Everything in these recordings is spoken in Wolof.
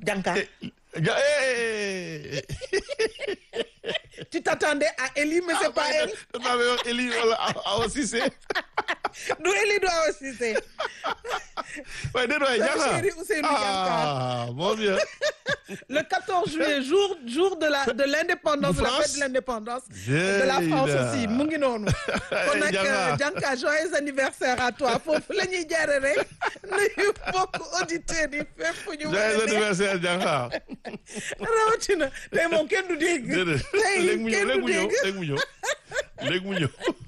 Janka ja eh tu t'attendais à Eli mais c'est pas elle maa ngi wax Eli wala Awa Cissé du Eli du Awa Cissé waaye déedéet waay Sama Diakha chéri Ousseynou Diakha. ah mon Dieu le 14 juillet jour jour de la de l'indépendance De de la France. fête de l'indépendance J'ai de la France là. aussi mu ngi noonu kon nag Diakha. Janka joyeux anniversaire à toi foofu la ñuy jaare rek nuyu bokk auditeurs yi fépp fu ñu joyeux mën a ne anniversaire Diakha rawatina tey moom kenn du dégg déedéet tey léegi mu ñëw kenn léegi du mu ñëw dégg léegi mu ñëw léegi mu ñëw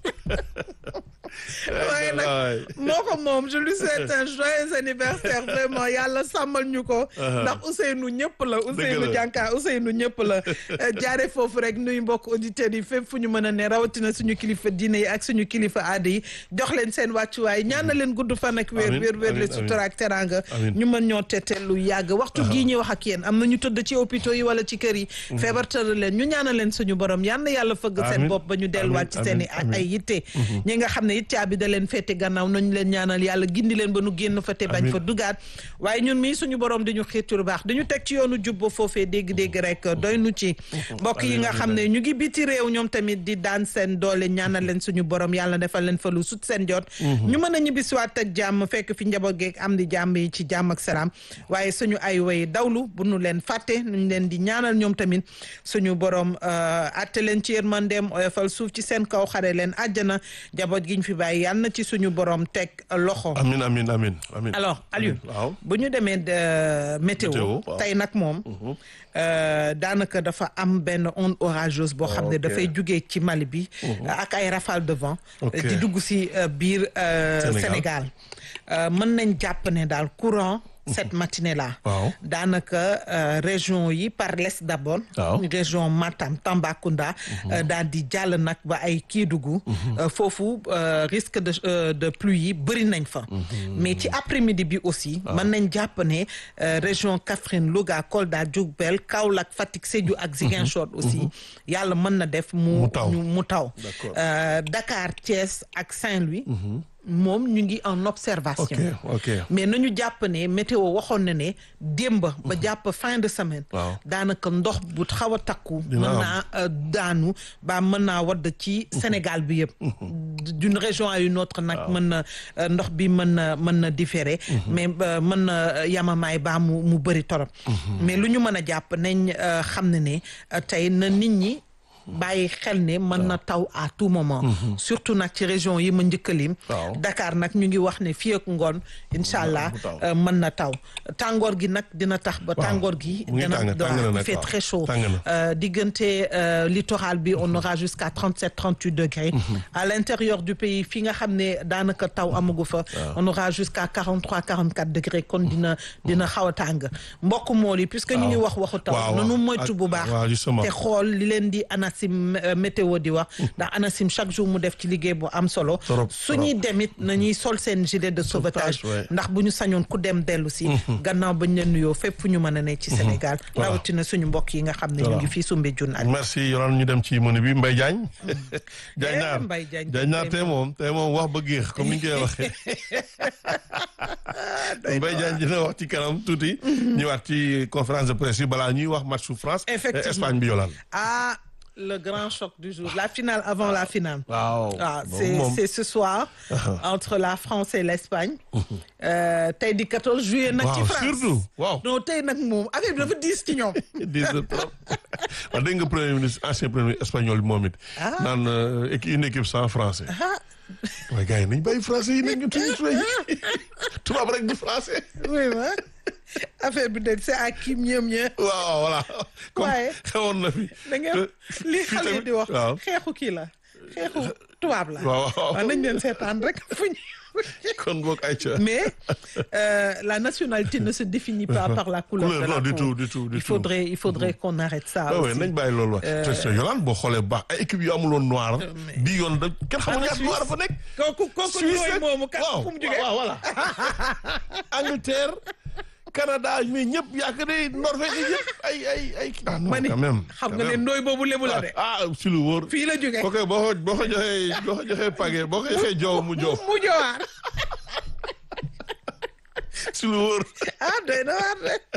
waaye nag moo ko moom je lui souhaite un joyeux anniversaire vraiment yàlla sàmmal ñu ko ndax Ousseynou ñëpp la Ousseynou la. Dianka Ousseynou ñëpp la jaare foofu rek nuyu mbokk auditeurs yi fépp fu ñu mën a ne rawatina suñu kilifa diine yi ak suñu kilifa aada yi jox leen seen wàccuwaay ñaan na leen gudd fan ak wér Amiin, wér wér le amiin, sutura ak teranga Amiin. ñu mën ñoo teteel lu yàgg waxtu gii ñuy wax ak yéen am na ñu tëdd ci hôpitaux yi wala ci kër yi feebar tëral leen ñu ñaanal leen suñu borom yal na yàlla fëgg seen Amiin, bopp ba ñu delluwaat ci amiin, seen i amiin, ay yitte ñi nga xam ne it caabi da leen féete gannaaw nañu leen ñaanal yàlla gindi leen ba nu génn fa te bañ Amiin. fa dugaat waaye ñun mii suñu borom di ñu xiir ci lu baax dañu teg ci yoonu jub ba foofee dégg-dégg rek doy nu ci mbokk yi nga xam ne ñu ngi biti réew ñoom tamit di daan seen doole ñaanal leen suñu borom yàlla defal leen fa lu sut seen jot ñu mën a ñibbisiwaat ak jàmm fekk fi njaboot geeg am di jàmm yi ci jàmm ak salaam waaye suñu ay way dawlu bu nu leen fàtte nuñ leen di ñaanal ñoom tamit suñu borom atte leen ci yërmandeem oyofal suuf ci seen kaw xare leen àjjana njaboot gi ñu fi bàyyi yàlla na ci suñu borom teg loxo amin amin amin amin alors Aliou waaw bu ñu demee de météo Météo, waaw. tey nag moom euh, daanaka dafa am benn onde orageuse boo xam ne ok. dafay jugee ci Mali bi ak ay rafale de vent Ok. di dugg si euh, biir euh, Sénégal. Sénégal Euh, mën nañ jàpp ne daal courant cette matinée là Waaw. daanaka euh, région yi par l'est d'abord Waaw. région Matam Tambacounda euh, daal di jàll nag ba ay Kédougou euh, foofu euh, risque de euh, de pluie yi bëri nañ fa mais ci après-midi bi aussi mën nañ jàpp ne euh, région Kaffrine Louga Kolda Diourbel Kaolack Fatick Sédhiou ak Ziguinchor aussi yàlla mën na def mu Mu taw. ñu- mu taw D'accord. Euh, Dakar Thiès ak Saint-Louis moom ñu ngi en observation ok ok mais nañu jàpp ne météo waxoon na ne démb ba jàpp fin de semaine Waaw. daanaka ndox bu xaw a takku mën Dina am. naa euh, daanu ba mën naa wadd ci Sénégal bi yëpp d'une région à une autre nag mën na euh, ndox bi mën na mën na différer mais euh, mën na yamamaay baa mu mu bëri torop mais lu ñu mën a jàpp nañ euh, xam ne ne euh, tey na nit ñi bàyyi xel ne mën na taw à tout moment surtout nag ci région yi ma njëkkalim Waaw. Dakar nag ñu ngi wax ne fii ak ngoon incha allah mu taw. euh, mën na taw tàngoor gi nag dina tax ba tàngoor gi mu ngi dina tàng- tàng na il nag, fait waaw. très chaud Tàng na. Euh, diggante euh, littoral bi on aura jusqu'à 37 38 degrés à l'intérieur du pays fi nga xam ne daanaka taw amagu fa on aura jusqu'à 43 44 degrés kon dina dina xaw a tàng mbokk mool yi puisque ñu ngi wax waxu taw waaw, nanu waaw. moytu bu baax waaw, justement. te xool li leen di ANACIM euh, météo di wax ndax ANACIM chaque jour mu def ci liggéey bu am solo Trop, suñuy demit nañuy sol seen gilet de sauvetage Sauvetage, ouais. ndax bu ñu sañoon ku dem dellu si gannaaw bañ leen nuyoo fépp fu ñu mën a ne ci Sénégal Voilà. rawatina suñu mbokk yi nga xam ne ñu Voilà. ngi fii Soumbédioune ak merci Yolaan ñu dem ci menu bi Mbaye Diagne Diagne Eh, naar Mbaye Diagne Diagne naar tey tey moom tey moom wax ba géex comme ni ñu koy waxee Mbaye Diagne dina wax ci kanam tuuti ñëwaat ci conférence de presse yi balaa ñuy wax match su France et Effectivement. Espagne bi Yolaan ah le grand choc du jour la finale avant la finale waaw ah boobu c'est moom c'est ce soir entre la France et l'Espagne Euh, tey di 14 juillet nag ci waaw France surtout waaw non tey nag moom affaire bi dafa diis ci ñoom dis na trop wax dégg nga premier ministre ancien premier ministre espagnol bi moom it Ah. naan euh, équi- une équipe sans français ah waaye gars yi nañ bàyyi français yi nañ ñu tuñu tuñu tubaab rek di français oui ma affaire bi de c'est à qui mieux mieux waaw voilà comme Waaye- xewoon na fi da ngeen te li fii xale yi tamit- di wax waaw xeexu kii la xeexu tubaab la waaw waaw waaw nañ leen seetaan rek fu ñu kon boog ay ca mais euh, la nationalité ne se définit pas par la couleur Couleur, de la non, du peau. tout, du tout, du il faudrait il faudrait qu'on arrête ça waaw aussi. nañ bàyyi loolu wax te te Yolande boo xoolee bu baax ay équipe yu amul woon noir bii yoon da kenn xamul ñaata Suisse. noir fa nekk kooku kooku Suisse ñooy rek. moomu kat waaw fu mu jógee waaw voilà Angleterre Canada mais ñëpp yaakaar ne Norvège yëpp ay ay ay ah non ma ni quand même xam quand nga ne même. ndooy boobu lébu la de ah si lu wóor fii la jógee kooku boo ko boo ko joxee boo ko joxee page boo ko joxee joow mu joow mu jowaar si lu wóor ah doy na waar de